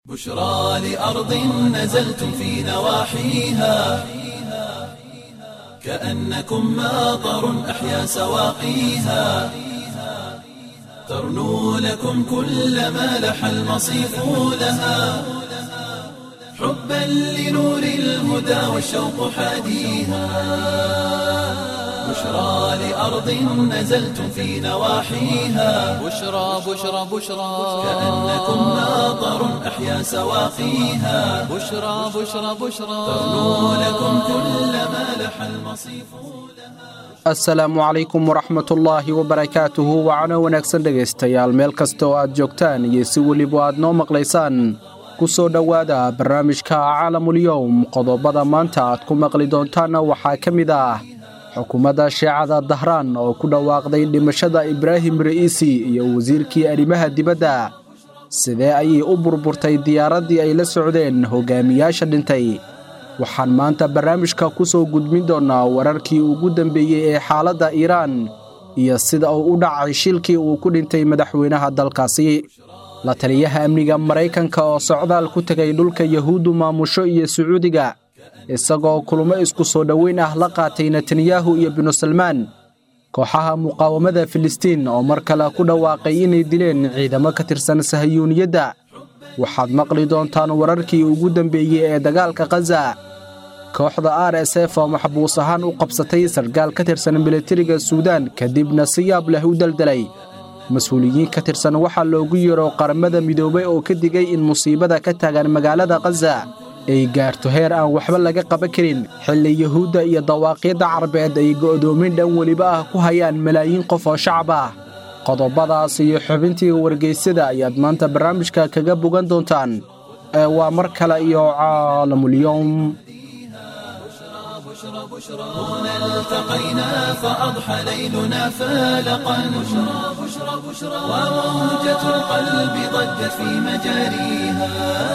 بشرى لأرض نزلتم في نواحيها كأنكم ماطر أحيا سواقيها ترنو لكم كل ما لح المصيف لها حبا لنور الهدى والشوق حاديها بشرى لأرض نزلتم في نواحيها بشرى بشرى بشرى كأنكم ماطر أحيا سواقيها بشرى بشرى بشرى ترنو لكم كل ما لح المصيف asalaamu calaykum waraxmatullaahi wabarakaatuhu wacano wanaagsan dhegaystayaal meel kasta oo aad joogtaan iyo si weliba aad noo maqlaysaan ku soo dhowaada barnaamijka caalamulyowm qodobada maanta aad ku maqli doontaanna waxaa ka mid ah xukuumadda shiicada dahraan oo ku dhawaaqday dhimashada ibraahim ra'iisi iyo wasiirkii arrimaha dibadda sidee ayay u burburtay diyaaraddii ay la socdeen hogaamiyaasha dhintay waxaan maanta barnaamijka ku soo gudbin doonnaa wararkii ugu dambeeyey ee xaaladda iiraan iyo sida uu u dhacay shilkii uu ku dhintay madaxweynaha dalkaasi la taliyaha amniga maraykanka oo socdaal ku tegay dhulka yahuuddu maamusho iyo sacuudiga isagoo kulmo isku soo dhoweyn ah la qaatay netanyahu iyo binu salmaan kooxaha muqaawamada filistiin oo mar kale ku dhawaaqay inay dileen ciidamo ka tirsan sahayuuniyadda waxaad maqli doontaan wararkii ugu dambeeyey ee dagaalka khaza kooxda r s f oo maxbuus ahaan u qabsatay sarkaal ka tirsan militariga suudaan kadibna si yaab leh u deldelay mas-uuliyiin ka tirsan waxaa loogu yeero qaramada midoobay oo ka digay in musiibada ka taagan magaalada khaza ay gaarto heer aan waxba laga qaban karin xilli yuhuudda iyo dawaaqiidda carabeed ay go'doomin dhan weliba ah ku hayaan malaayiin qof oo shacab ah qodobadaas iyo xubintii wargeysyada ayaad maanta barnaamijka kaga bogan doontaan ee waa mar kale iyo caalamulyowm هنا التقينا فأضحى ليلنا فالقا بشرى بشرى بشرى وموجة القلب ضجت في مجاريها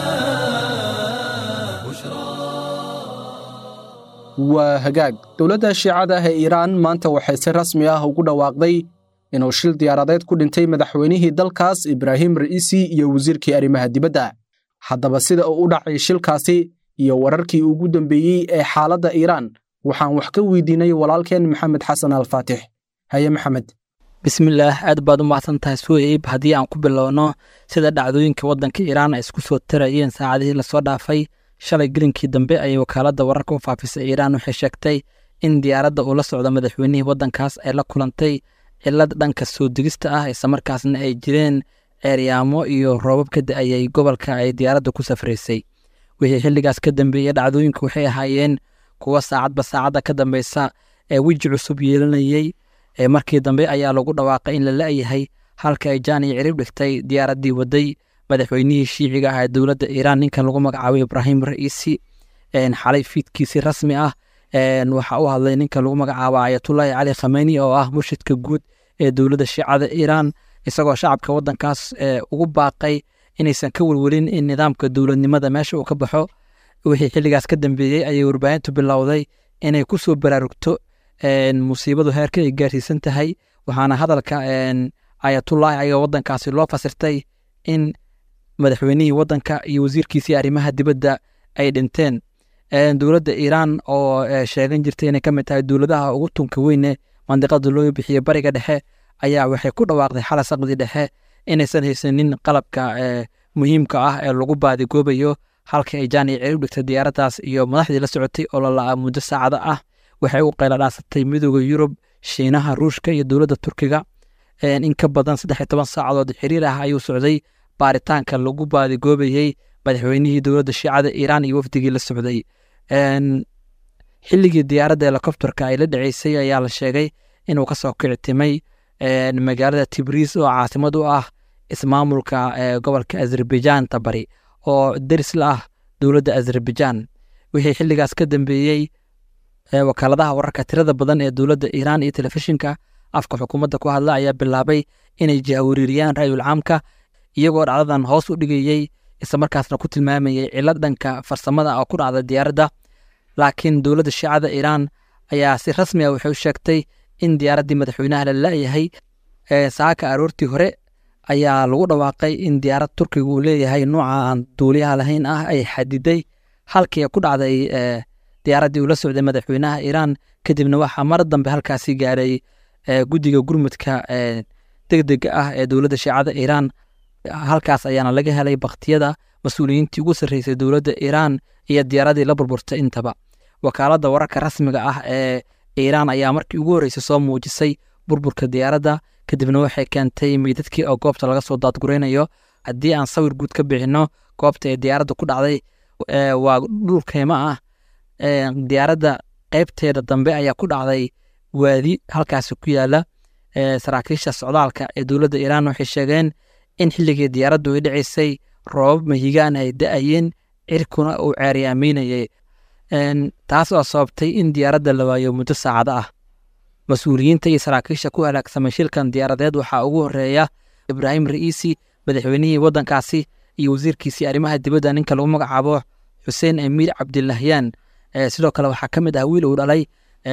waa hagaag dowladda shiicada ah ee iiraan maanta waxay si rasmi ah ugu dhawaaqday inuu shil diyaaradeed ku dhintay madaxweynihii dalkaas ibraahim ra'iisi iyo wasiirkii arrimaha dibadda haddaba sida uu u dhacay shilkaasi iyo wararkii ugu dambeeyey ee xaaladda iiraan waxaan wax ka weydiinay walaalkeen maxamed xasan alfaatix haye maxamed bismillaah aad baad u mahadsan tahay suheyb haddii aan ku bilowno sida dhacdooyinka waddanka iiraan ay isku soo tarayeen saacadihii lasoo dhaafay shalay gelinkii dambe ayay wakaaladda wararka u faafisay iiraan waxay sheegtay in diyaaradda uu la socdo madaxweynihii waddankaas ay la kulantay cilad dhanka soo degista ah islamarkaasna ay jireen ceeryaamo iyo roobab ka da-ayay gobolka ay diyaaradda ku safraysay wixii xilligaas ka dambeeyey dhacdooyinku waxay ahaayeen kuwa saacadba saacadda ka dambeysa ee weji cusub yeelanayey ee markii dambe ayaa lagu dhawaaqay in la la-yahay halka ay jaan iyo cirib dhigtay diyaaraddii waday madaxweynihii shiiciga ah ee dowladda iiraan ninkan lagu magacaabay ibraahim ra'iisi xalay fiidkiisi rasmi ah waxaa u hadlay ninka lagu magacaabo ayatullaahi cali khameyni oo ah murshidka guud ee dowladda shiicada iiraan isagoo shacabka waddankaas ugu baaqay inaysan ka welwelin in nidaamka dowladnimada meesha uu ka baxo wixii xilligaas ka dambeeyey ayay warbaahintu bilowday inay ku soo baraarugto musiibadu heerka ay gaarsiisan tahay waxaana hadalka ayatullaahi ayaga waddankaasi loo fasirtay in madaxweynihii waddanka iyo wasiirkiisii arrimaha dibadda ay dhinteen dowladda iiraan oo sheegan jirtay inay ka mid tahay dowladaha ugu tunka weyne mandiqada loo bixiye bariga dhexe ayaa waxay ku dhawaaqday xala saqdi dhexe inaysan haysanin qalabka muhiimka ah ee lagu baadigoobayo halka ay jaan iyo cirib dhigtay diyaaraddaas iyo madaxdii la socotay oo lalaa muddo saacada ah waxay u qayladhaasatay midooda yurub shiinaha ruushka iyo dowladda turkiga in ka badan saddex iyo toban saacadood xiriir ah ayuu socday baaritaanka lagu baadigoobayey madaxweynihii dowladda shiicada iiraan iyo wafdigii la socday xilligii diyaaradda helikobterka ay la dhaceysay ayaa la sheegay inuu kasoo kictimay magaalada tibriis oo caasimad u ah ismaamulka gobolka azerbaijan tabari oo deris la ah dowladda azerbaijan wixii xilligaas ka dambeeyey wakaaladaha wararka tirada badan ee dowladda iiraan iyo telefishinka afka xukuumadda ku hadla ayaa bilaabay inay jahwariiriyaan ra'yul caamka iyagoo dhacdadan hoos u dhigayey islamarkaasna ku tilmaamayay cilad dhanka farsamada oo ku dhacda diyaaradda laakiin dowladda shiicada iiraan ayaa si rasmi ah waxay u sheegtay in diyaaraddii madaxweynaha la la-yahay saaka aroortii hore ayaa lagu dhawaaqay in diyaarad turkiga uu leeyahay nuuca aan duuliyaha lahayn ah ay xadiday halkii ku dhacday diyaaraddii uu la socday madaxweynaha iiraan kadibna waxaa mar dambe halkaasi gaaray guddiga gurmudka degdega ah ee dowladda shiicada iiraan halkaas ayaana laga helay baktiyada mas-uuliyiintii ugu sarreysay dowladda iiraan iyo diyaaradii la burburtay intaba wakaaladda wararka rasmiga ah ee iiraan ayaa markii ugu horreysay soo muujisay burburka diyaaradda kadibna waxay keentay meydadkii oo goobta laga soo daadguraynayo haddii aan sawir guud ka bixinno goobta ee diyaaradda ku dhacday waa dhul keymo ah diyaaradda qeybteeda dambe ayaa ku dhacday waadi halkaasi ku yaala saraakiisha socdaalka ee dowladda iiraan waxay sheegeen in xilligii diyaaraddu ay dhacaysay roobab mahigaan ay da-ayeen cirkuna uu ceeryaameynayay taas oo sababtay in diyaaradda la waayo muddo saacado ah mas-uuliyiinta iyo saraakiisha ku halaagsamay shilkan diyaaradeed waxaa ugu horeeya ibraahim ra'iisi madaxweynihii waddankaasi iyo wasiirkiisii arrimaha dibadda ninka lagu magacaabo xuseen amiir cabdilahyaan sidoo kale waxaa ka mid ah wiil uu dhalay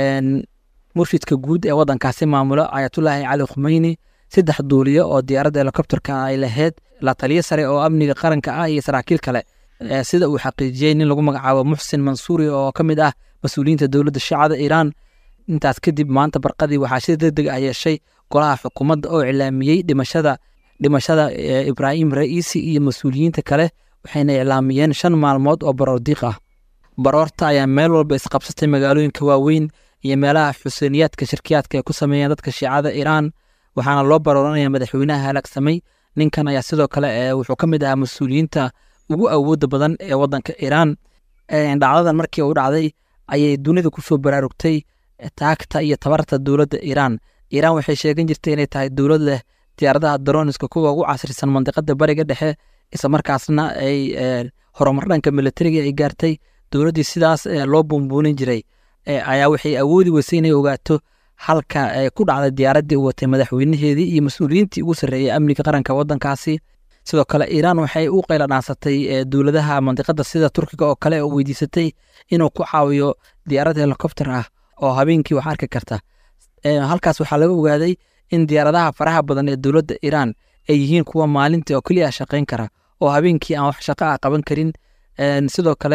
murshidka guud ee waddankaasi maamulo ayatullaahi cali khumeyni saddex duuliyo oo diyaaradda helikobterka ay lahayd la taliyo sare oo amniga qaranka ah iyo saraakiil kale sida uu xaqiijiyey nin lagu magacaabo muxsin mansuuri oo ka mid ah mas-uuliyiinta dowladda shiicada iiraan intaas kadib maanta barqadii waxaa shir deg deg ah yeeshay golaha xukuumadda oo iclaamiyey dhimashada dhimashada ibraahim ra'iisi iyo mas-uuliyiinta kale waxayna iclaamiyeen shan maalmood oo baroordiiq ah baroorta ayaa meel walba isqabsatay magaalooyinka waaweyn iyo meelaha xuseeniyaadka shirkiyaadka ay ku sameeyeen dadka shiicada iiraan waxaana loo barooranaya madaxweynaha halaagsamay ninkan ayaa sidoo kale wuxuu ka mid ahaa mas-uuliyiinta ugu awooda badan ee waddanka iiraan dhacdadan markii uu dhacday ayay dunida kusoo baraarugtay taagta iyo tabarta dowladda iiraan iiraan waxay sheegan jirtay inay tahay dowlad leh diyaaradaha daroniska kuwa ugu casrisan mandiqada bariga dhexe islamarkaasna ay horumar dhanka militariga ay gaartay dowladdii sidaas loo buunbuunin jiray ayaa waxay awoodi weysay inay ogaato halka ku dhacday diyaaraddii u watay madaxweynaheedii iyo mas-uuliyiintii ugu sarreeyay amniga qaranka waddankaasi sidoo kale iiraan waxay u qayla dhaansatay dowladaha mandiqada sida turkiga oo kale oo weydiisatay inuu ku caawiyo diyaarad helikobter ah oo habeenkii wax arki karta halkaas waxaa laga ogaaday in diyaaradaha faraha badan ee dowladda iiraan ay yihiin kuwa maalintii oo keliya shaqayn kara oo habeenkii aan wax shaqo ah qaban karin sidoo kale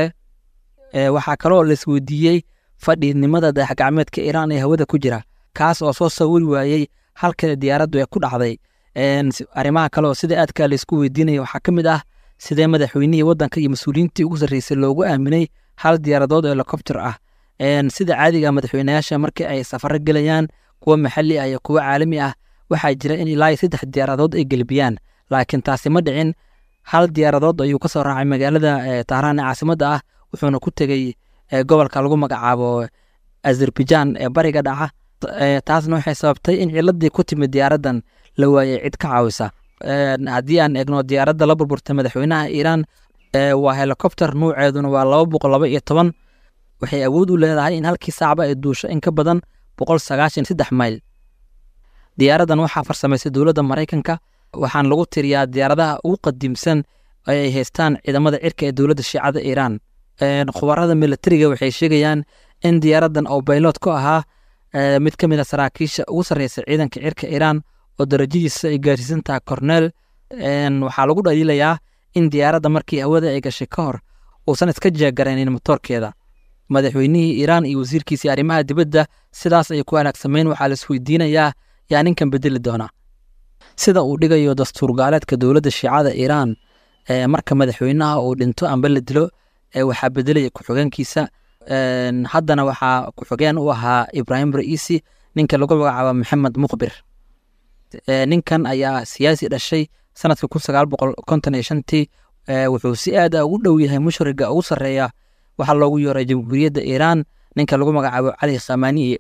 waxaa kaloo laisweydiiyey fadhiidnimada dayaxgacmeedka iiraan ee hawada ku jira kaas oo soo sawiri waayey halka diyaaraddu ay ku dhacday arrimaha kale oo sida aadka laysku weydiinaya waxaa ka mid ah sidee madaxweynihii waddanka iyo mas-uuliyiintii ugu sarreysay loogu aaminay hal diyaaradood oo helikobter ah sida caadiga madaxweynayaasha markii ay safaro gelayaan kuwa maxalli ah iyo kuwa caalami ah waxaa jira in ilaa iyo saddex diyaaradood ay gelbiyaan laakiin taasi ma dhicin hal diyaaradood ayuu ka soo raacay magaalada tahraan ee caasimadda ah wuxuuna ku tegey gobolka lagu magacaabo azerbaijan ee bariga dhaca taasna waxay sababtay in ciladii ku timid diyaaraddan la waayey cid ka caawisa haddii aan eegno diyaaradda la burburtay madaxweynaha iiraan waa helikobter nuuceeduna waa laba boqol laba iyo toban waxay awood u leedahay in halkii saacba ay duusho in ka badan boqol sagaashan saddex mayl diyaaraddan waxaa farsamaysay dowladda maraykanka waxaana lagu tiriyaa diyaaradaha ugu qadiimsan ee ay haystaan ciidamada cirka ee dowladda shiicada iiraan khubarada militariga waxay sheegayaan in diyaaraddan oo baylot ku ahaa mid ka mid a saraakiisha ugu sarreysa ciidanka cirka iiraan oo darajadiisa ay gaarsiisan tahay corneel waxaa lagu dhaliilayaa in diyaaradda markii hawada ay gashay ka hor uusan iska jeegaraynin motoorkeeda madaxweynihii iiraan iyo wasiirkiisii arrimaha dibadda sidaas ay ku halaagsameen waxaa laisweydiinayaa yaa ninkan bedeli doona sida uu dhigayo dastuur gaaleedka dowladda shiicada iiraan marka madaxweynaha uu dhinto amba la dilo waxaa bedelaya ku-xigeenkiisa haddana waxaa ku-xigeen u ahaa ibraahim ra'iisi ninka lagu magacaabo maxamed muqbir ninkan ayaa siyaasi dhashay sanadka kun sagaal boqol konton iyo shantii wuxuu si aad a ugu dhow yahay mushriga ugu sarreeya waxaa loogu yeeray jamhuuriyadda iiraan ninka lagu magacaabo cali khamaniye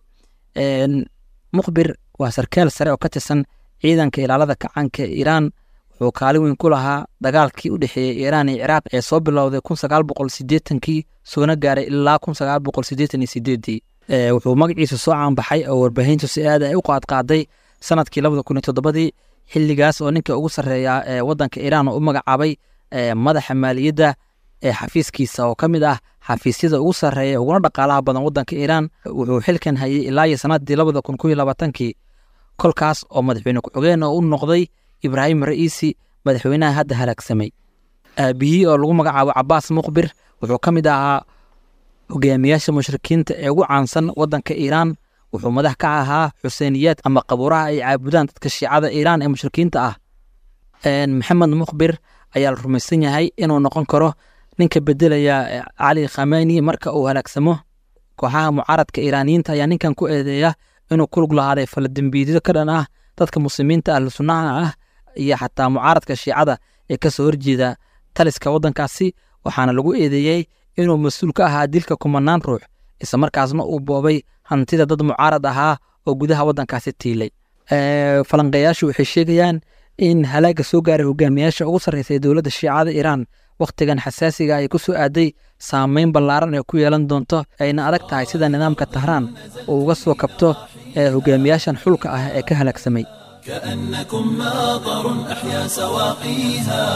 muqbir waa sarkaal sare oo ka tirsan ciidanka ilaalada kacaanka iiraan wuxuu kaalin weyn ku lahaa dagaalkii u dhexeeyey iiraan iyo ciraaq ee soo bilowday kun sagaal boqol sideetankii soona gaaray ilaa kun sagaal boqol sideetan iyo sideedii wuxuu magaciisa soo caanbaxay oo warbaahintu si aad ay u qaadqaaday sanadkii labada kun iyo toddobadii xilligaas oo ninka ugu sarreeya ee waddanka iiraan oo u magacaabay madaxa maaliyadda ee xafiiskiisa oo ka mid ah xafiisyada ugu sarreeya uguna dhaqaalaha badan waddanka iiraan wuxuu xilkan hayay ilaa iyo sanadii labada kun kun iyo labaatankii kolkaas oo madaxweyne ku-xigeen oo u noqday ibraahim ra'iisi madaxweynaha hadda halaagsamay aabihii oo lagu magacaabo cabaas muqbir wuxuu ka mid ahaa hogaamiyaasha mushrikiinta ee ugu caansan waddanka iiraan wuxuu madax ka ahaa xuseeniyaad ama qabuuraha ay caabudaan dadka shiicada iiraan ee mushrikiinta ah maxamed muqbir ayaa la rumaysan yahay inuu noqon karo ninka bedelaya cali khameni marka uu halaagsamo kooxaha mucaaradka iiraaniyiinta ayaa ninkan ku eedeeya inuu ku lug lahaaday faladembiidyo ka dhan ah dadka muslimiinta ahlu sunnaha ah iyo xataa mucaaradka shiicada ee kasoo horjeeda taliska waddankaasi waxaana lagu eedeeyey inuu mas-uul ka ahaa dilka kumanaan ruux isla markaasna uu boobay hantida dad mucaarad ahaa oo gudaha waddankaasi tiilay falanqeeyaashu waxay sheegayaan in halaaga soo gaaray hogaamiyaasha ugu sarreysa ee dowladda shiicada iiraan wakhtigan xasaasiga ay ku soo aaday saameyn ballaaran ee ku yeelan doonto ayna adag tahay sida nidaamka tahraan uu uga soo kabto ee hogaamiyaashan xulka ah ee ka halaagsamay كأنكم ماطر أحيا سواقيها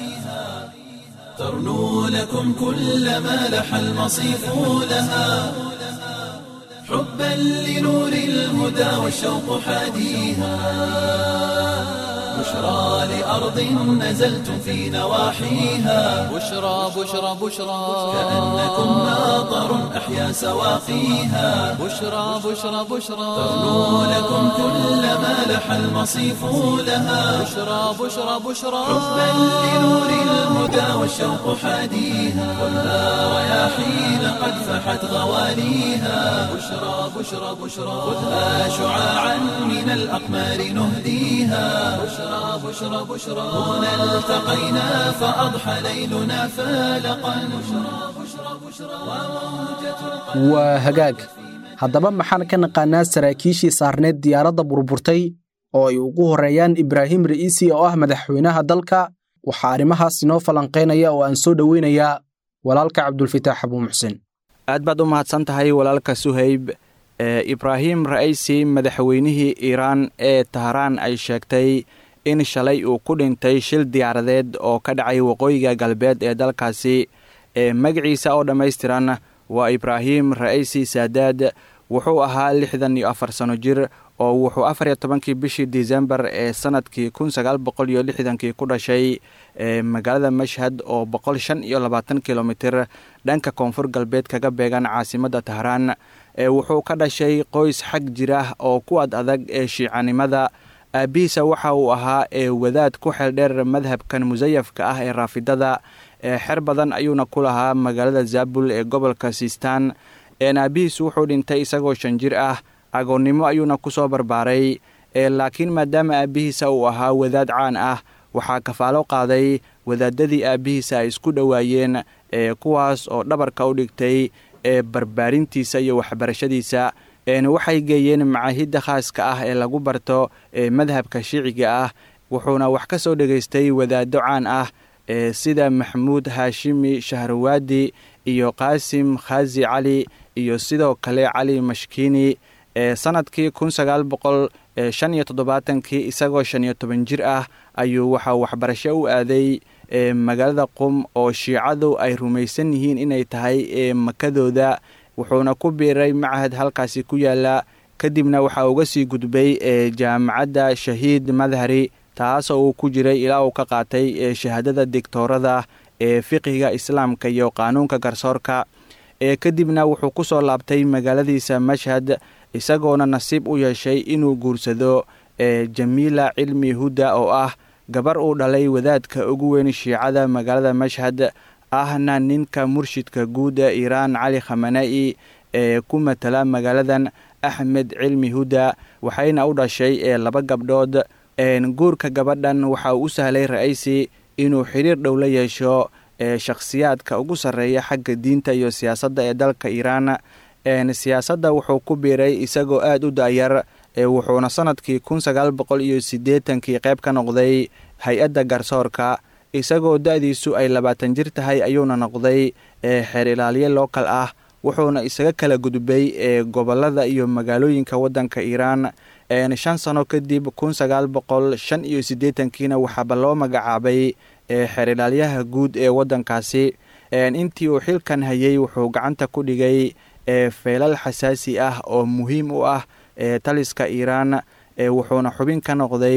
ترنو لكم كل ما لح المصيف لها حبا لنور الهدى والشوق حاديها بشرى لأرض نزلتم في نواحيها بشرى بشرى بشرى كأنكم ماطر أحيا سواقيها بشرى بشرى بشرى ترنو لكم كل ما لح المصيف لها بشرى بشرى بشرى حبا لنور الهدى والشوق حاديها خذها رياحين قد فحت غواليها بشرى بشرى بشرى خذها شعاعا من الأقمار نهديها بشرى بشرى بشرى هنا التقينا فأضحى ليلنا فالقا بشرى بشرى بشرى وموجة waa hagaag haddaba maxaan ka naqaanaa saraakiishii saarneed diyaaradda burburtay oo ay ugu horreeyaan ibraahim ra'iisi oo ah madaxweynaha dalka waxaa arrimahaas inoo falanqaynaya oo aan soo dhoweynayaa walaalka cabdulfitaax abuu muxsin aad baad u mahadsan tahay walaalka suhayb ee ibraahim ra'aysi madaxweynihii iiraan ee tahraan ay sheegtay in shalay uu ku dhintay shil diyaaradeed oo ka dhacay waqooyiga galbeed ee dalkaasi ee magaciisa oo dhammaystiran waa ibraahim ra'aysi saadaad wuxuu ahaa lixdan iyo afar sano jir oo wuxuu afar iyo tobankii bishii disembar ee sanadkii kun sagaal boqol iyo lixdankii ku dhashay ee magaalada mashhad oo boqol shan iyo labaatan kilomitir dhanka koonfur galbeed kaga beegan caasimadda tahraan ee wuxuu ka dhashay qoys xag jirah oo ku ad adag ee shiicanimada aabihiisa waxa uu ahaa ee wadaad ku xeeldheer madhabkan musayafka ah ee raafidada ee xer badan ayuuna ku lahaa magaalada zaabul ee gobolka siistaan een aabihiisu wuxuu dhintay isagoo shan jir ah agoonnimo ayuuna ku soo barbaaray ee laakiin maadaama aabbihiisa uu ahaa wadaad caan ah waxaa kafaalo qaaday wadaadadii aabbihiisa ay isku dhowaayeen ee kuwaas oo dhabarka u dhigtay ee barbaarintiisa iyo waxbarashadiisa een waxay geeyeen macaahidda khaaska ah ee lagu barto ee madhabka shiiciga ah wuxuuna wax ka soo dhegaystay wadaaddo caan ah ee sida maxamuud haashimi shahrawaadi iyo qaasim khaazi cali iyo sidoo kale cali mashkiini ee sanadkii kun sagaal boqol shan iyo toddobaatankii isagoo shan iyo toban jir ah ayuu waxaa waxbarasho u aaday ee magaalada qum oo shiicadu ay rumaysan yihiin inay tahay ee makadooda wuxuuna ku biiray machad halkaasi ku yaala kadibna waxaa uga sii gudbay ee jaamacadda shahiid madhari taasoo uu ku jiray ilaa uu ka qaatay ee shahaadada digtoorada ee fiqiga islaamka iyo qaanuunka garsoorka ee kadibna wuxuu ku soo laabtay magaaladiisa mashhad isagoona nasiib u yeeshay inuu guursado ee jamiila cilmi hudda oo ah gabar uu dhalay wadaadka ugu weyn shiicada magaalada mashhad ahna ninka murshidka guud ee iiraan cali khamana'i ee ku matala magaaladan axmed cilmi hudda waxayna u dhashay ee laba gabdhood guurka gabadhan waxa uu u sahlay ra'aysi inuu xiriir dhow la yeesho ee shakhsiyaadka ugu sarreeya xagga diinta iyo siyaasadda ee dalka iiraan siyaasadda wuxuu ku biiray isagoo aad u da'yar wuxuuna sanadkii kun sagaal boqol iyo siddeetankii qayb ka noqday hay-adda garsoorka isagoo da'diisu ay labaatan jir tahay ayuuna noqday xeer ilaaliye lookal ah wuxuuna isaga kala gudbay ee gobollada iyo magaalooyinka waddanka iiraan shan sano kadib kun sagaal boqol shan iyo siddeetankiina waxaaba loo magacaabay xeer ilaalyaha guud ee waddankaasi intii uu xilkan hayay wuxuu gacanta ku dhigay feelal xasaasi ah oo muhiim u ah taliska iiraan wuxuuna xubin ka noqday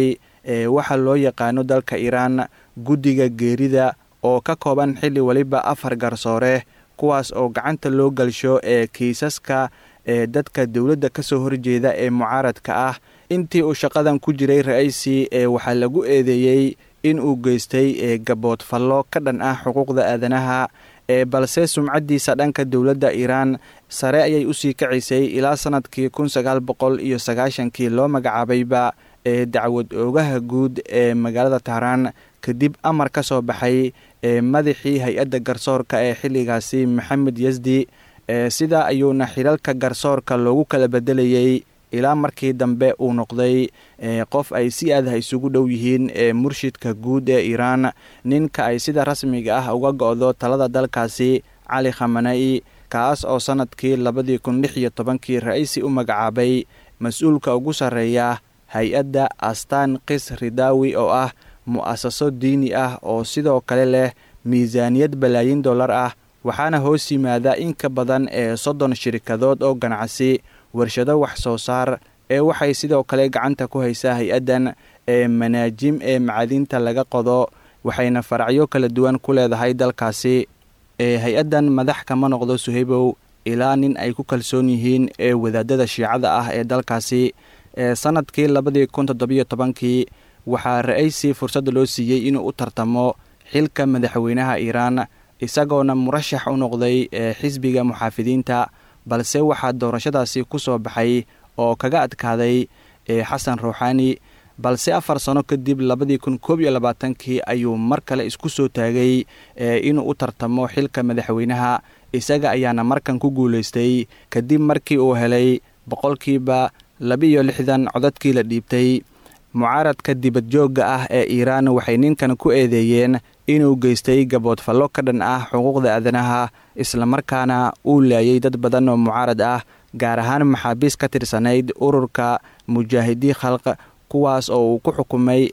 ee waxaa loo yaqaano dalka iiraan guddiga geerida oo ka kooban xilli weliba afar garsoore kuwaas oo gacanta loo galsho ee kiisaska ee dadka dowladda ka soo horjeeda ee mucaaradka ah intii uu shaqadan ku jiray ra-aysi ee waxaa lagu eedeeyey in uu geystay ee gaboodfallo ka dhan ah xuquuqda aadanaha ee balse sumcaddiisa dhanka dowladda iiraan sare ayay usii kacisay ilaa sanadkii kun sagaal boqol iyo sagaashankii loo magacaabayba ee dacwad oogaha guud ee magaalada tahraan kadib amar ka soo baxay ee madaxii hay-adda garsoorka ee xilligaasi maxamed yasdi ee sidaa ayuuna xilalka garsoorka loogu kala bedelayey ilaa markii dambe uu noqday qof ay si aadaha isugu dhow yihiin ee murshidka guud ee iiraan ninka ay sida rasmiga ah uga go-do talada dalkaasi cali khamana'i kaas oo sanadkii labadii kun lix iyo tobankii ra-iisi u magacaabay mas-uulka ugu sarreeya hay-adda astaan qis ridaawi oo ah mu-asaso diini ah oo sidoo kale leh miisaaniyad balaayin dollar ah waxaana hoos yimaada in ka badan ee soddon shirkadood oo ganacsi warshado wax soo saar ee waxay sidoo kale gacanta ku haysaa hay-addan ee manaajim ee macadinta laga qodo waxayna faracyo kala duwan ku leedahay dalkaasi ee hay-addan madax kama noqdo suhaybow ilaa nin ay ku kalsoon yihiin ee wadaadada shiicada ah ee dalkaasi ee sanadkii labadii kun toddobiyo tobankii waxaa ra-aysi fursadda loo siiyey inuu u tartamo xilka madaxweynaha iiraan isagoona murashax u noqday ee xisbiga muxaafidiinta balse waxaa doorashadaasi ku soo baxay oo kaga adkaaday xasan ruuxaani balse afar sano kadib labadii kun koob iyo labaatankii ayuu mar kale isku soo taagay inuu u tartamo xilka madaxweynaha isaga ayaana markan ku guulaystay kadib markii uu helay boqolkiiba labiiyo lixdan codadkii la dhiibtay mucaaradka dibadjoogga ah ee iiraan waxay ninkan ku eedeeyeen inuu geystay gaboodfallo ka dhan ah xuquuqda aadanaha islamarkaana uu laayay dad badan oo mucaarad ah gaar ahaan maxaabiis ka tirsanayd ururka mujaahidii khalq kuwaas oo uu ku xukumay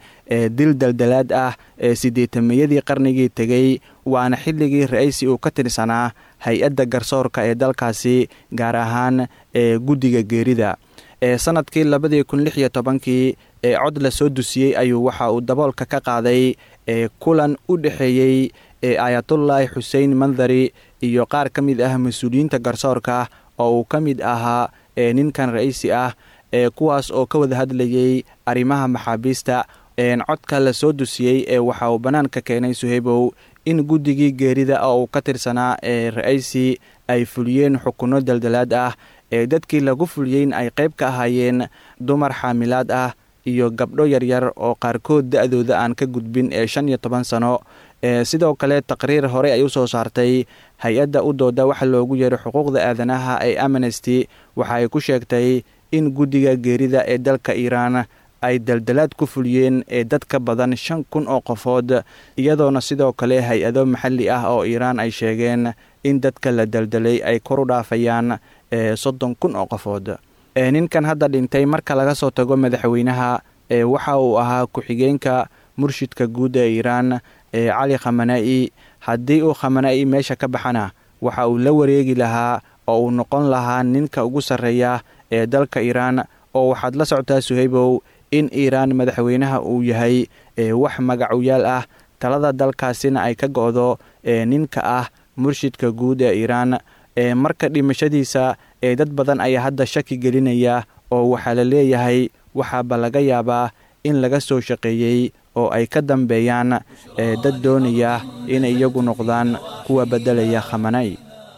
ee dil daldalaad ah ee siddeetameeyadii qarnigii tegey waana xilligii ra-aysi uu ka tirsanaa hay-adda garsoorka ee dalkaasi gaar ahaan ee guddiga geerida ee sanadkii labadii kun lix iyo tobankii ee cod la soo dusiyey ayuu waxa uu daboolka ka qaaday ee kulan u dhexeeyey ee aayatullaahi xuseen mandari iyo qaar ka mid ah mas-uuliyiinta garsoorka oo uu ka mid ahaa ee ninkan ra-iisi ah ee kuwaas oo ka wada hadlayey arrimaha maxaabiista codka la soo dusiyey ee waxa uu bannaanka keenay suhaybow in guddigii geerida oo uu ka tirsanaa ee ra-aysi ay fuliyeen xukunno daldalaad ah ee dadkii lagu fuliyeyn ay qayb ka ahaayeen dumar xaamilaad ah iyo gabdho yaryar oo qaarkood da-dooda aan ka gudbin ee shan iyo toban sano ee sidoo kale taqriir horey ay u soo saartay hay-adda u dooda waxa loogu yeero xuquuqda aadanaha ee amnesty waxa ay ku sheegtay in guddiga geerida ee dalka iiraan ay daldalaad ku fuliyeen ee dad ka badan shan kun oo qofood iyadoona sidoo kale hay-ado maxalli ah oo iiraan ay sheegeen in dadka la daldalay ay kor u dhaafayaan ee soddon kun oo qofood ee ninkan hadda dhintay marka laga soo tago madaxweynaha ee waxa uu ahaa ku-xigeenka murshidka guud ee iiraan ee cali khamana'i haddii uu khamana'i meesha ka baxana waxa uu la wareegi lahaa oo uu noqon lahaa ninka ugu sarreeya ee dalka iiraan oo waxaad la socotaa suhaybow in iiraan madaxweynaha uu yahay ee wax magacuyaal ah talada dalkaasina ay ka go-do ee ninka ah murshidka guud ee iiraan ee marka dhimashadiisa ee dad badan ayaa hadda shaki gelinaya oo waxaa la leeyahay waxaaba laga yaabaa in laga soo shaqeeyey oo ay ka dambeeyaan ee dad doonaya inay iyagu noqdaan kuwa beddelaya khamanay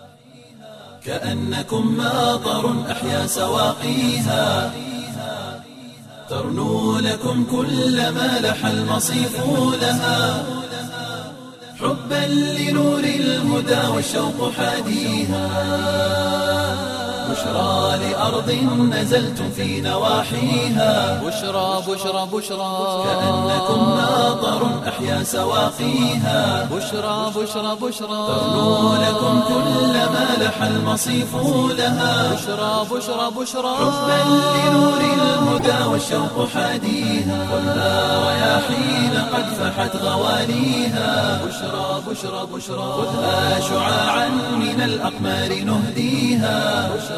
كأنكم ماطر أحيا سواقيها ترنو لكم كل ما لح المصيف لها حبا لنور الهدى والشوق حاديها بشرى لأرض نزلتم في نواحيها بشرى بشرى بشرى كأنكم ماطر أحيا سواقيها بشرى بشرى بشرى ترنو لكم كل ما لح المصيف لها بشرى بشرى بشرى حبا لنور الهدى والشوق حاديها ولا رياحين قد فحت غواليها بشرى بشرى بشرى خذها شعاعا من الأقمار نهديها بشرى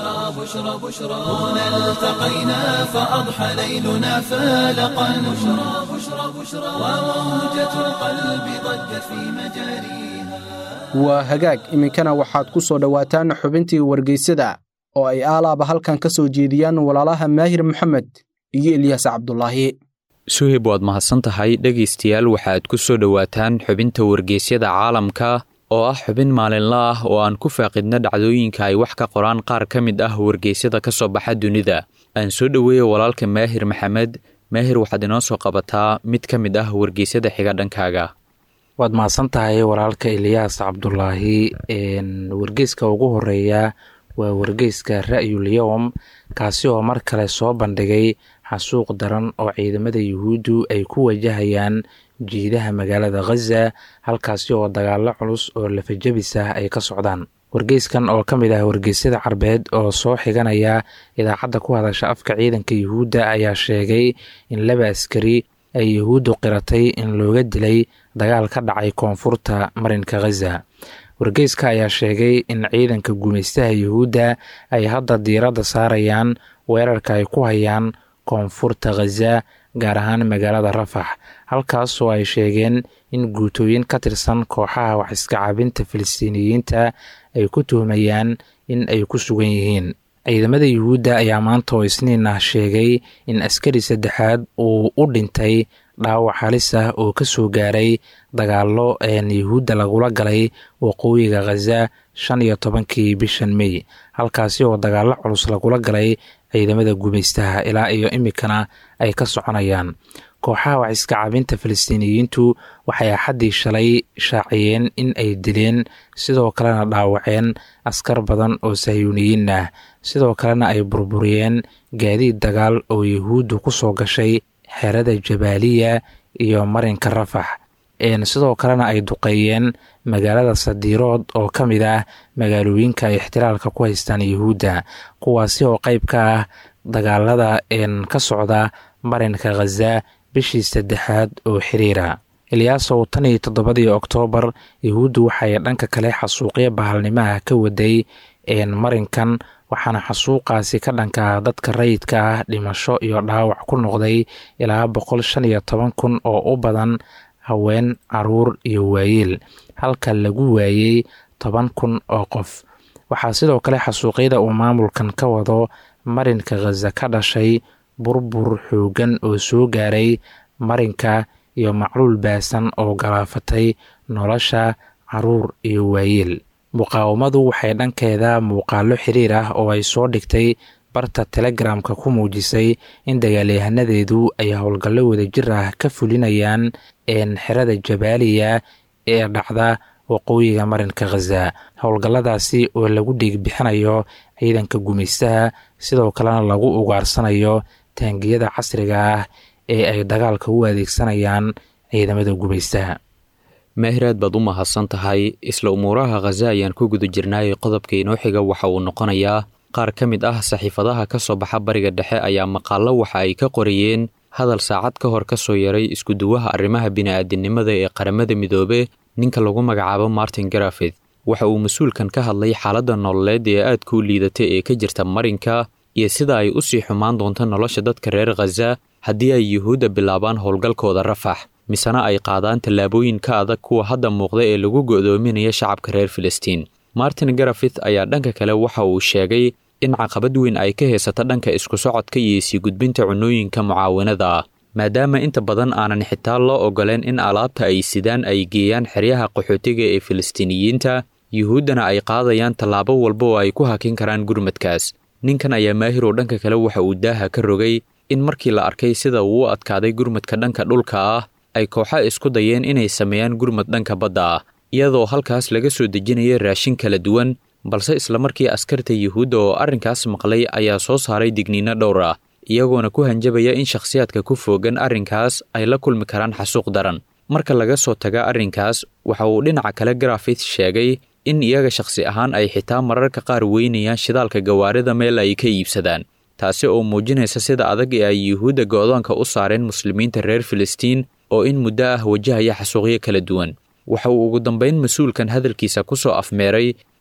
بشرى بشرى بشرى هنا التقينا فأضحى ليلنا فالقا بشرى بشرى بشرى وموجة القلب ضجت في مجاريها waa hagaag iminkana waxaad ku soo dhowaataan xubintii wargeysada oo ay aalaaba halkan ka soo jeediyaan walaalaha maahir maxamed iyo elyaas cabdulaahi suhib waad mahadsan tahay dhegaystayaal waxaad ku soo dhowaataan xubinta wargeysyada caalamka oo ah xubin maalinla ah oo aan ku faaqidna dhacdooyinka ay wax ka qoraan qaar ka mid ah wargeysyada ka soo baxa dunida aan soo dhoweeya walaalka maahir maxamed maahir waxaad inoo soo qabataa mid ka mid ah wargeysyada xiga dhankaaga waad mahadsan tahay walaalka eliyaas cabdulaahi wargeyska ugu horeeya waa wargeyska ra'yul yowm kaasi oo mar kale soo bandhigay xasuuq daran oo ciidamada yuhuuddu ay ku wajahayaan jiidaha magaalada khaza halkaasi oo dagaalo culus oo lafajabis ah ay ka socdaan wargeyskan oo ka mid ah wargeysyada carbeed oo soo xiganaya idaacadda ku hadasha afka ciidanka yuhuudda ayaa sheegay in laba askari ay yuhuuddu qiratay in looga dilay dagaal ka dhacay koonfurta marinka khaza wargeyska ayaa sheegay in ciidanka gumaystaha yuhuudda ay hadda diiradda saarayaan weerarka ay ku hayaan koonfurta khaza gaar ahaan magaalada rafax halkaasoo ay sheegeen in guutooyin ka tirsan kooxaha wax iska cabinta filistiiniyiinta ay ku tuhmayaan in ay ku sugan yihiin ciidamada yuhuudda ayaa maanta oo isniin ah sheegay in askari saddexaad uu u dhintay dhaawac halis ah oo ka soo gaaray dagaallo een yuhuudda lagula galay waqooyiga khaza shan iyo tobankii bishan mey halkaasi oo dagaallo culus lagula galay ciidamada gumaystaha ilaa iyo imikana ay ka soconayaan kooxaha wax iska cabinta falastiiniyiintu waxay axaddii shalay shaaciyeen in ay dileen sidoo kalena dhaawaceen askar badan oo sahyuuniyiin ah sidoo kalena ay burburiyeen gaadiid dagaal oo yuhuuddu ku soo gashay xerada jabaaliya iyo marinka rafax sidoo kalena ay duqeeyeen magaalada sadiirood oo ka mid ah magaalooyinka ay ixtiraalka ku haystaan yuhuudda kuwaasi oo qayb ka ah dagaalada ka socda marinka khaza bishii saddexaad oo xiriira ilyaasow tan iyo toddobadii oktoobar yuhuuddu waxay dhanka kale xasuuqyo bahalnimaha ka waday marinkan waxaana xasuuqaasi ka dhanka dadka rayidka ah dhimasho iyo dhaawac ku noqday ilaa boqol shan iyo toban kun oo u badan haween caruur iyo waayeel halka lagu waayey toban kun oo qof waxaa sidoo kale xasuuqyada uu maamulkan ka wado marinka khaza ka dhashay burbur xoogan oo soo gaaray marinka iyo macluul baasan oo galaafatay nolosha caruur iyo waayeel muqaawamadu waxay dhankeeda muuqaalo xiriir ah oo ay soo dhigtay barta telegramka ku muujisay in dagaalyahanadeedu ay howlgallo wadajir ah ka fulinayaan xerada jabaaliya ee dhacda waqooyiga marinka khaza howlgalladaasi oo lagu dhiigbixinayo ciidanka gumaystaha sidoo kalena lagu ugaarsanayo taangiyada casriga ah ee ay dagaalka u adeegsanayaan ciidamada gumaystaha maahiraad baad u mahadsan tahay isla umuuraha khaza ayaan ku guda jirnaayay qodobka inoo xiga waxa uu noqonayaa qaar ka mid ah saxiifadaha ka soo baxa bariga dhexe ayaa maqaallo waxa ay ka qorayeen hadal saacad ka hor ka soo yaray iskuduwaha arrimaha bini'aadinimada ee qaramada midoobe ninka lagu magacaabo martin garafith waxa uu mas-uulkan ka hadlay xaaladda nololeed ee aadka u liidata ee ka jirta marinka iyo sida ay u sii xumaan doonto nolosha dadka reer khaza haddii ay yuhuudda bilaabaan howlgalkooda rafax misena ay qaadaan tallaabooyin ka adag kuwa hadda muuqda ee lagu go'doominaya shacabka reer filistiin martin garafith ayaa dhanka kale waxa uu sheegay in caqabad weyn ay ka haysato dhanka isku socodka iyo sii gudbinta cunooyinka mucaawinada ah maadaama inta badan aanan xitaa loo ogoleen in alaabta ay sidaan ay geeyaan xeryaha qaxootiga ee filistiiniyiinta yuhuuddana ay qaadayaan tallaabo walba oo ay ku hakin karaan gurmadkaas ninkan ayaa maahir oo dhanka kale waxa uu daaha ka rogay in markii la arkay sida uu u adkaaday gurmadka dhanka dhulka ah ay kooxa isku dayeen inay sameeyaan gurmad dhanka badda ah iyadoo halkaas laga soo dejinaya raashin kala duwan balse islamarkii askarta yuhuudda oo arrinkaas maqlay ayaa soo saaray digniino dhowr ah iyagoona ku hanjabaya in shakhsiyaadka ku foogan arrinkaas ay la kulmi karaan xasuuq daran marka laga soo taga arrinkaas waxa uu dhinaca kale garafith sheegay in iyaga shakhsi ahaan ay xitaa mararka qaar weynayaan shidaalka gawaarida meel ay ka iibsadaan taasi oo muujinaysa sida adag ee ay yuhuudda go'doonka u saareen muslimiinta reer filistiin oo in muddo ah wajahaya xasuuqyo kala duwan waxa uu ugu dambayn mas-uulkan hadalkiisa ku soo afmeeray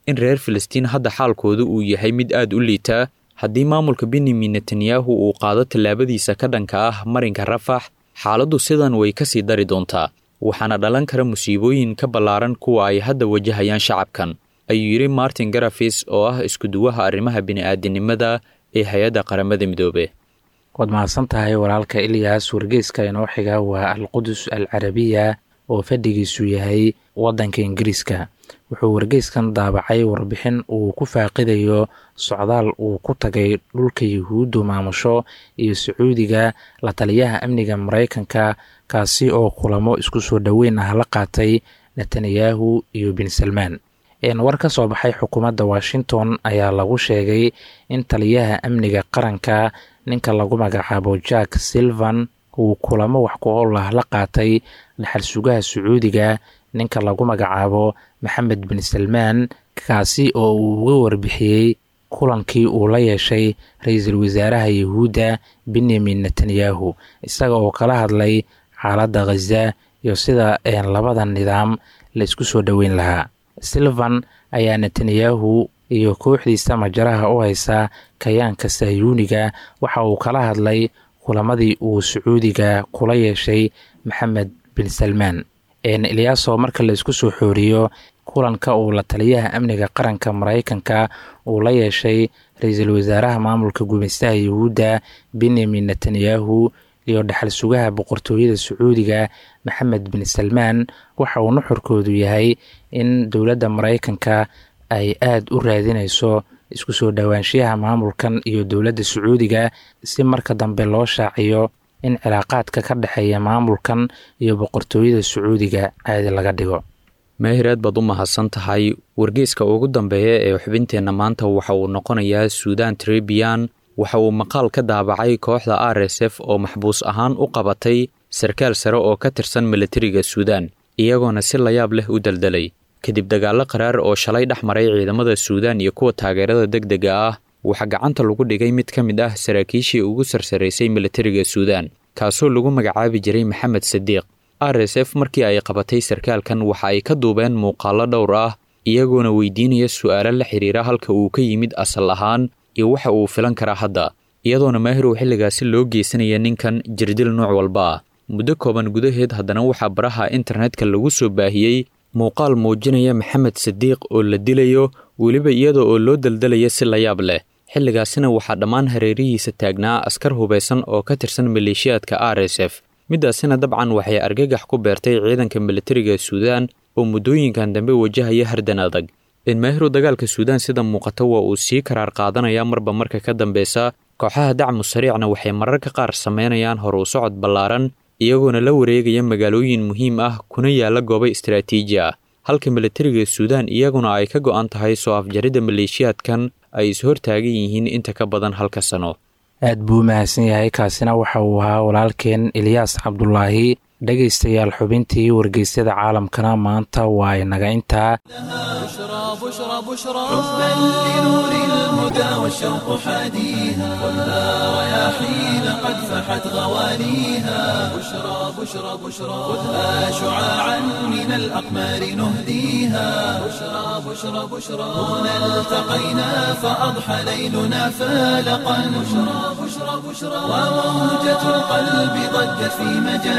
in reer filistiin hadda xaalkoodu uu yahay mid aad u liitaa haddii maamulka benyamin netanyahu uu qaado tallaabadiisa ka dhanka ah marinka rafax xaaladdu sidan way ka sii dari doontaa waxaana dhalan kara musiibooyin ka ballaaran kuwa ay hadda wajahayaan shacabkan ayuu yidhi martin garafis oo ah iskuduwaha arrimaha bini'aadinimada ee hay-adda qaramada midoobe waad mahadsan tahay walaalka ilyas wargeyska inoo xiga waa alqudus al carabiya oo fadhigiisu yahay waddanka ingiriiska wuxuu wargeyskan daabacay warbixin uu ku faaqidayo socdaal uu ku tagay dhulka yuhuuddu maamusho iyo sacuudiga la taliyaha amniga maraykanka kaasi oo kulamo isku soo dhoweyn ah la qaatay netanyahu iyo bin salmaan war ka soo baxay xukuumadda washington ayaa lagu sheegay in taliyaha amniga qaranka ninka lagu magacaabo jack silvan uu kulamo wax ku ool ah la qaatay dhaxal sugaha sacuudiga ninka lagu magacaabo maxamed bin salmaan kaasi oo uu uga warbixiyey kulankii uu la yeeshay ra-iisul wasaaraha yahuudda benyamin netanyahu isaga oo kala hadlay xaaladda khaza iyo sida labada nidaam la isku soo dhoweyn lahaa silvan ayaa netanyahu iyo kooxdiisa majaraha u haysa kayaanka sahyuuniga waxa uu kala hadlay kulamadii uu sacuudiga kula yeeshay maxamed bin salmaan ilyaaso marka la isku soo xooriyo kulanka uu la taliyaha amniga qaranka maraykanka uu la yeeshay ra-iisul wasaaraha maamulka gumaystaha yahuudda benyamin netanyahu iyo dhaxal sugaha boqortooyada sacuudiga maxamed bin salmaan waxa uu nuxurkoodu yahay in dowladda maraykanka ay aada u raadinayso isku soo dhowaanshiyaha maamulkan iyo dowladda sacuudiga si marka dambe loo shaaciyo in cilaaqaadka ka dhexeeya maamulkan iyo boqortooyada sacuudiga caadi laga dhigo meehir aad baad u mahadsan tahay wargeyska ugu dambeeya ee xubinteenna maanta waxa uu noqonayaa suudan trebian waxa uu maqaal ka daabacay kooxda r s f oo maxbuus ahaan u qabatay sarkaal sare oo ka tirsan milatariga suudaan iyagoona si layaab leh u deldelay kadib dagaallo qaraar oo shalay dhex maray ciidamada suudaan iyo kuwa taageerada deg dega ah waxaa gacanta lagu dhigay mid ka mid ah saraakiishii ugu sarsaraysay milatariga suudaan kaasoo lagu magacaabi jiray maxamed sadiiq r s f markii ay qabatay sarkaalkan waxa ay ka duubeen muuqaallo dhowr ah iyagoona weydiinaya su'aalo la xiriira halka uu ka yimid asal ahaan iyo waxa uu filan karaa hadda iyadoona maahirow xilligaasi loo geysanaya ninkan jirdil nooc walba ah muddo kooban gudaheed haddana waxaa baraha internetka lagu soo baahiyey muuqaal muujinaya maxamed sadiiq oo la dilayo weliba iyada oo loo daldalaya si layaab leh xilligaasina waxaa dhammaan hareerihiisa taagnaa askar hubaysan oo ka tirsan maleeshiyaadka r s f middaasina dabcan waxay argagax ku beertay ciidanka militariga suudaan oo muddooyinkan dambe wajahaya hardan adag inmaahiru dagaalka suudaan sida muuqata waa uu sii karaar qaadanaya marba marka ka dambeysa kooxaha dacmu sariicna waxay mararka qaar sameynayaan hor u socod ballaaran iyagoona la wareegaya magaalooyin muhiim ah kuna yaala goobo istaraatiiji ah halka militariga suudaan iyaguna ay ka go'an tahay soo afjaridda maleeshiyaadkan ay is-hortaagan yihiin inta ka badan halka sano aad buu u mahadsan yahay kaasina waxa uu ahaa walaalkeen ilyaas cabdulaahi dhegaystayaal xubintii wargeysyada caalamkana maanta waa inaga intaa بشرى بشرى بشرى حبا لنور الهدى والشوق حاديها خذها رياحين قد فحت غواليها بشرى بشرى بشرى خذها شعاعا من الأقمار نهديها بشرى بشرى بشرى هنا التقينا فأضحى ليلنا فالقا بشرى بشرى بشرى وموجة القلب ضجت في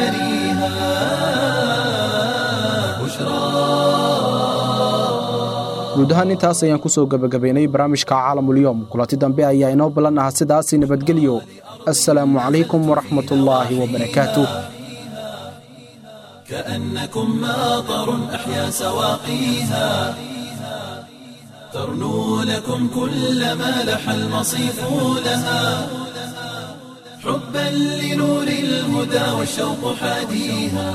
مجاريها بشرى guud ahaan intaas ayaan ku soo gebagabaynay barnaamijka caalamulyoom kulanti dambe ayaa inoo ballan aha sidaasi nabadgelyo assalaamu calaykum waraxmatullaahi wabarakaatuh كأنكم ماطر أحيا سواقيها ترنو لكم كل ما لح المصيف لها حبا لنور الهدى والشوق حاديها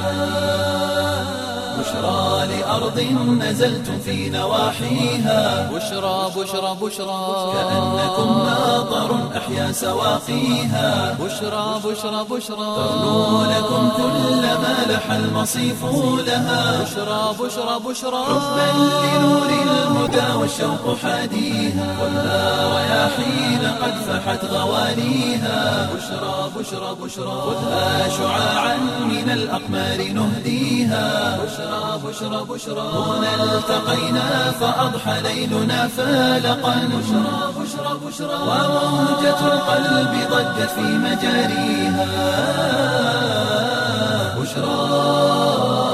بشرى لأرض نزلتم في نواحيها بشرى بشرى بشرى كأنكم ماطر أحيا سواقيها بشرى بشرى بشرى ترنو لكم كل ما لح المصيف لها بشرى بشرى بشرى حبا لنور الهدى والشوق والشوق حاديها خذها رياحين قد فحت غواليها بشرى بشرى بشرى خذها شعاعا من الأقمار نهديها بشرى بشرى بشرى هنا التقينا فأضحى ليلنا فالقا بشرى بشرى بشرى وموجة القلب ضجت في مجاريها بشرى